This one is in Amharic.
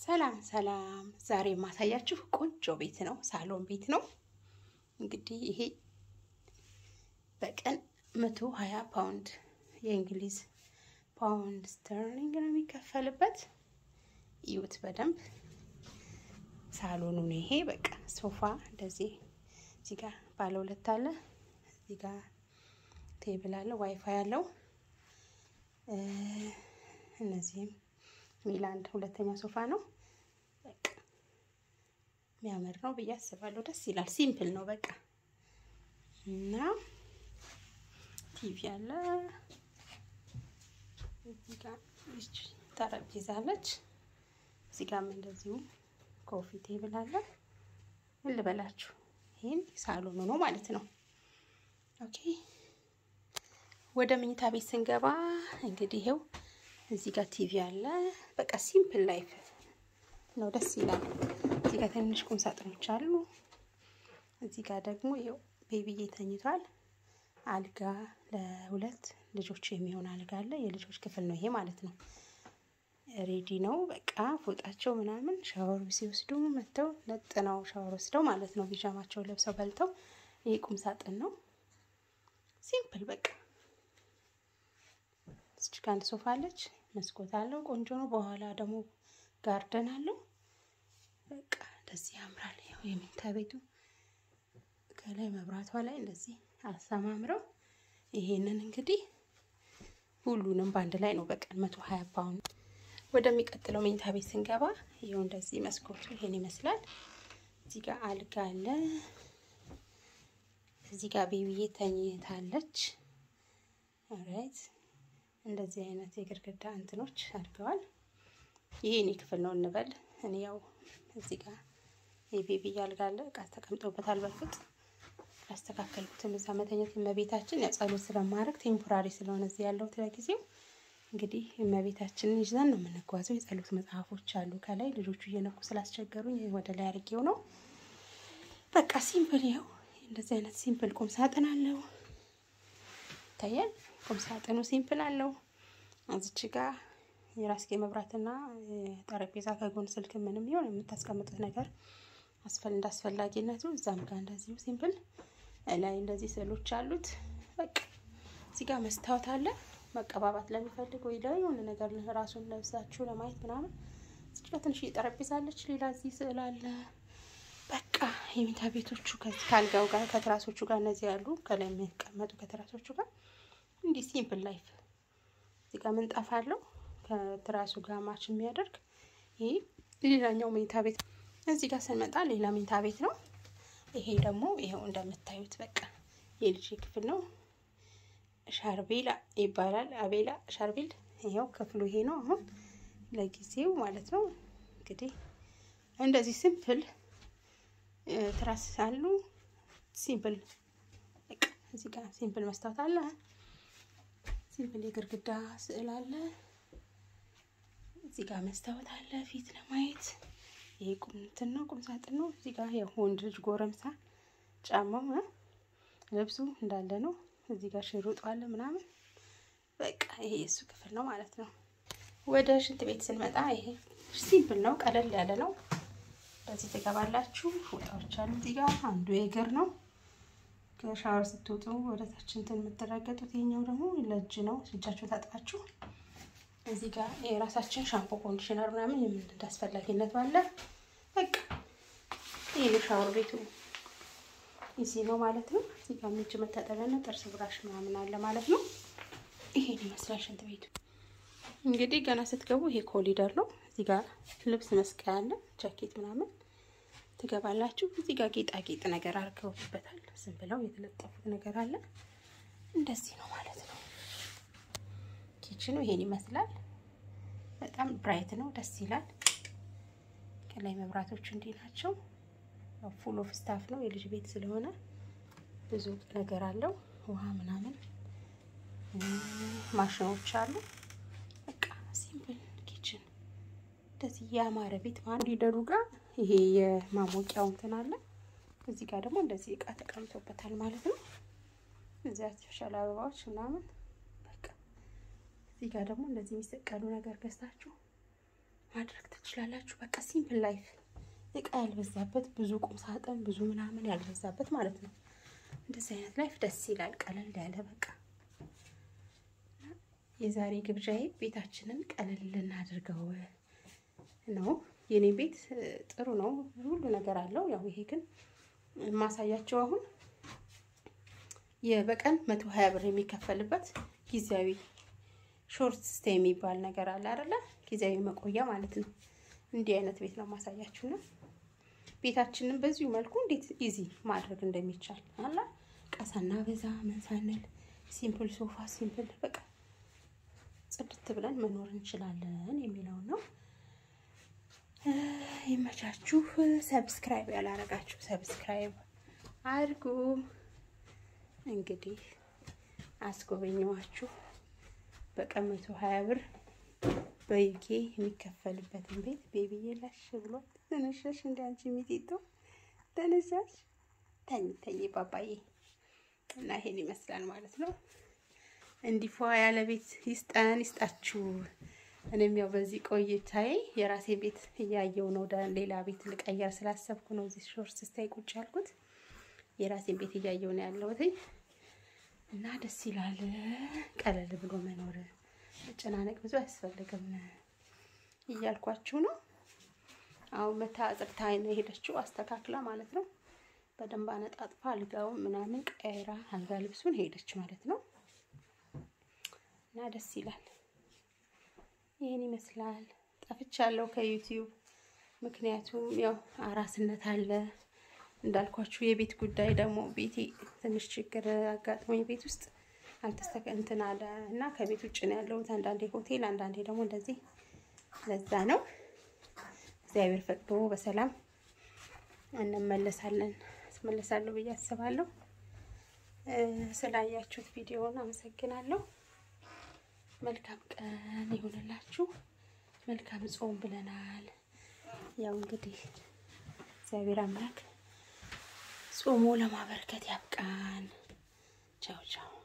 ሰላም ሰላም፣ ዛሬ የማሳያችሁ ቆንጆ ቤት ነው፣ ሳሎን ቤት ነው። እንግዲህ ይሄ በቀን መቶ ሀያ ፓውንድ የእንግሊዝ ፓውንድ ስተርሊንግ ነው የሚከፈልበት። እዩት በደንብ ሳሎኑ ነው ይሄ። በቃ ሶፋ እንደዚህ እዚህ ጋር ባለ ሁለት አለ፣ እዚህ ጋር ቴብል አለ፣ ዋይፋይ አለው። እነዚህም ሚላንድ ሁለተኛ ሶፋ ነው። በቃ የሚያምር ነው ብዬ አስባለሁ። ደስ ይላል። ሲምፕል ነው በቃ እና ቲቪ አለ። እዚህ ጋር ጠረጴዛ አለች። እዚህ ጋርም እንደዚሁ ኮፊ ቴብል አለ። ምን ልበላችሁ፣ ይህን ሳሎኑ ነው ማለት ነው። ኦኬ ወደ መኝታ ቤት ስንገባ እንግዲህ ይሄው እዚህ ጋር ቲቪ አለ። በቃ ሲምፕል ላይፍ ነው፣ ደስ ይላል። እዚህ ጋር ትንሽ ቁም ሳጥኖች አሉ። እዚህ ጋር ደግሞ ይኸው ቤቢዬ ተኝቷል። አልጋ ለሁለት ልጆች የሚሆን አልጋ አለ። የልጆች ክፍል ነው ይሄ ማለት ነው። ሬዲ ነው በቃ ፎጣቸው ምናምን ሻወር ሲወስዱ መጥተው ነጥ ነው ሻወር ወስደው ማለት ነው። ቢጃማቸው ለብሰው በልተው ይሄ ቁም ሳጥን ነው። ሲምፕል በቃ እዚች ጋር አንድ ሶፋ አለች። መስኮት አለው። ቆንጆ ነው። በኋላ ደግሞ ጋርደን አለው። በቃ እንደዚህ ያምራል። ያው የመኝታ ቤቱ ከላይ መብራቷ ላይ እንደዚህ አሰማምረው ይሄንን እንግዲህ ሁሉንም በአንድ ላይ ነው በቀን መቶ ሀያ ፓውንድ። ወደሚቀጥለው መኝታ ቤት ስንገባ ይኸው እንደዚህ መስኮቱ ይሄን ይመስላል። እዚህ ጋር አልጋ አለ። እዚህ ጋር ቤቢዬ ተኝታለች። ኦራይት እንደዚህ አይነት የግድግዳ እንትኖች አድርገዋል። ይሄ እኔ ክፍል ነው እንበል። እኔ ያው እዚህ ጋር የቤቢ አልጋ አለ። እቃ ተቀምጦበታል። በርግጥ ያስተካከልኩትም እዛ መተኘት እመቤታችን ያው ጸሎት ስለማድረግ ቴምፖራሪ ስለሆነ እዚህ ያለሁት ለጊዜው እንግዲህ እመቤታችንን ይዘን ነው የምንጓዘው። የጸሎት መጽሐፎች አሉ ከላይ ልጆቹ እየነቁ ስላስቸገሩኝ ወደ ላይ አድርጌው ነው። በቃ ሲምፕል ይኸው እንደዚህ አይነት ሲምፕል ቁም ሳጥን አለው ይታያል። ቁም ሳጥኑ ሲምፕል አለው። እዚች ጋር የራስጌ መብራትና ጠረጴዛ ከጎን ስልክ ምንም ይሆን የምታስቀምጡት ነገር አስፈል እንዳስፈላጊነቱ እዛም ጋር እንደዚሁ ሲምፕል ላይ እንደዚህ ስዕሎች አሉት። በቃ እዚህ ጋር መስታወት አለ። መቀባባት ለሚፈልግ ወይ ደግሞ የሆነ ነገር ራሱን ለብሳችሁ ለማየት ምናምን እዚህ ጋር ትንሽ ጠረጴዛ አለች። ሌላ እዚህ ስዕል አለ። በቃ የመኝታ ቤቶቹ ከአልጋው ጋር ከትራሶቹ ጋር እነዚህ ያሉ ከላይ የሚቀመጡ ከትራሶቹ ጋር እንዲህ ሲምፕል ላይፍ። እዚህ ጋር ምንጣፍ አለው ከትራሱ ጋር ማች የሚያደርግ ይሄ ሌላኛው መኝታ ቤት። እዚህ ጋር ስንመጣ ሌላ መኝታ ቤት ነው። ይሄ ደግሞ ይኸው እንደምታዩት በቃ የልጅ ክፍል ነው። ሻርቤላ ይባላል። አቤላ ሻርቤል። ይኸው ክፍሉ ይሄ ነው አሁን ለጊዜው ማለት ነው። እንግዲህ እንደዚህ ሲምፕል ትራስ አሉ። ሲምፕል በቃ እዚህ ጋር ሲምፕል መስታወት አለ። ሲምፕል የግድግዳ ስዕል አለ። እዚህ ጋር መስታወት አለ ፊት ለማየት። ይሄ ቁም እንትን ነው ቁም ሳጥን ነው። እዚህ ጋር ያው ወንድ ልጅ ጎረምሳ ጫማው ልብሱ እንዳለ ነው። እዚህ ጋር ሽሩጡ አለ ምናምን በቃ ይሄ የእሱ ክፍል ነው ማለት ነው። ወደ ሽንት ቤት ስንመጣ ይሄ ሲምፕል ነው፣ ቀለል ያለ ነው። በዚህ ትገባላችሁ። ፎጣዎች አሉ እዚህ ጋር አንዱ የእግር ነው። ከሻወር ስትወጡ ወደ ታች እንትን የምትረገጡት። ይሄኛው ደግሞ ለእጅ ነው፣ እጃችሁ ታጥባችሁ። እዚህ ጋር የራሳችን ሻምፖ ኮንዲሽነር ምናምን የምን እንዳስፈላጊነቱ አለ። በቃ ይሄ ሻወር ቤቱ ይዚ ነው ማለት ነው። እዚህ ጋር እጅ መታጠቢያና ጥርስ ብራሽ ምናምን አለ ማለት ነው። ይሄን ይመስላል ሽንት ቤቱ። እንግዲህ ገና ስትገቡ ይሄ ኮሊደር ነው። እዚህ ጋር ልብስ መስቀያ አለ፣ ጃኬት ምናምን ትገባላችሁ። እዚህ ጋር ጌጣጌጥ ነገር አድርገውበታል። ዝም ብለው የተለጠፉት ነገር አለ። እንደዚህ ነው ማለት ነው። ኪችኑ ይሄን ይመስላል። በጣም ብራይት ነው፣ ደስ ይላል። ከላይ መብራቶቹ እንዲህ ናቸው። ፉል ኦፍ ስታፍ ነው። የልጅ ቤት ስለሆነ ብዙ ነገር አለው። ውሃ ምናምን ማሽኖች አሉ። በቃ ሲምፕል ኪችን እንደዚህ ያማረ ቤት ማለት ሊደሩ ጋር ይሄ የማሞቂያው እንትን አለ። እዚህ ጋር ደግሞ እንደዚህ እቃ ተቀምጦበታል ማለት ነው። እዚህ አርቲፊሻል አበባዎች ምናምን በቃ እዚህ ጋር ደግሞ እንደዚህ የሚሰቀሉ ነገር ገዝታችሁ ማድረግ ትችላላችሁ። በቃ ሲምፕል ላይፍ እቃ ያልበዛበት ብዙ ቁም ሳጥን ብዙ ምናምን ያልበዛበት ማለት ነው። እንደዚህ አይነት ላይፍ ደስ ይላል። ቀለል ያለ በቃ የዛሬ ግብዣዬ ቤታችንን ቀለል ልናድርገው ነው። የኔ ቤት ጥሩ ነው፣ ሁሉ ነገር አለው። ያው ይሄ ግን የማሳያቸው አሁን የበቀን መቶ ሀያ ብር የሚከፈልበት ጊዜያዊ ሾርት ስቴ የሚባል ነገር አለ አይደለ? ጊዜያዊ መቆያ ማለት ነው። እንዲህ አይነት ቤት ነው ማሳያችሁ ነው። ቤታችንን በዚሁ መልኩ እንዴት ኢዚ ማድረግ እንደሚቻል አላ ቀሳና በዛ ምን ሳንል ሲምፕል ሶፋ ሲምፕል በቃ ጽድት ብለን መኖር እንችላለን የሚለውን ነው። ይመቻችሁ። ሰብስክራይብ ያላረጋችሁ ሰብስክራይብ አድርጉ። እንግዲህ አስጎበኘዋችሁ በቀን መቶ ሀያ ብር በዩኬ የሚከፈልበትን ቤት ቤቢዬ ላሽ ብሎ ተነሻሽ፣ እንደ አንቺ ሚጢጦ ተነሻሽ፣ ተኝ ተኝ ባባዬ እና ይሄን ይመስላል ማለት ነው። እንዲፏ ያለ ቤት ይስጠን ይስጣችሁ። እኔም ያው በዚህ ቆይታዬ የራሴ ቤት እያየው ነው። ወደ ሌላ ቤት ልቀየር ስላሰብኩ ነው እዚህ ሾርት ስታይ ቁጭ ያልኩት። የራሴን ቤት እያየው ነው ያለሁት እና ደስ ይላል። ቀለል ብሎ መኖር መጨናነቅ ብዙ አያስፈልግም እያልኳችሁ ነው። አሁን መታ አጽድታ ነው የሄደችው አስተካክላ ማለት ነው። በደንብ አነጣጥፋ አልጋውን ምናምን ቀይራ አልጋ ልብሱን ሄደች ማለት ነው። እና ደስ ይላል። ይህን ይመስላል። ጠፍቻለሁ ከዩቲዩብ ምክንያቱም ያው አራስነት አለ እንዳልኳችሁ የቤት ጉዳይ ደግሞ ቤቴ ትንሽ ችግር አጋጥሞኝ ቤት ውስጥ አልተስተካ እንትን አለ እና ከቤት ውጭ ነው ያለሁት። አንዳንዴ ሆቴል፣ አንዳንዴ ደግሞ እንደዚህ። ለዛ ነው እግዚአብሔር ፈቅዶ በሰላም እንመለሳለን አስመለሳለሁ ብዬ አስባለሁ። ስላያችሁት ቪዲዮውን አመሰግናለሁ። መልካም ቀን ይሁንላችሁ። መልካም ጾም ብለናል። ያው እንግዲህ እግዚአብሔር አምላክ ጾሞ ለማበርከት ያብቃን። ቻው ቻው።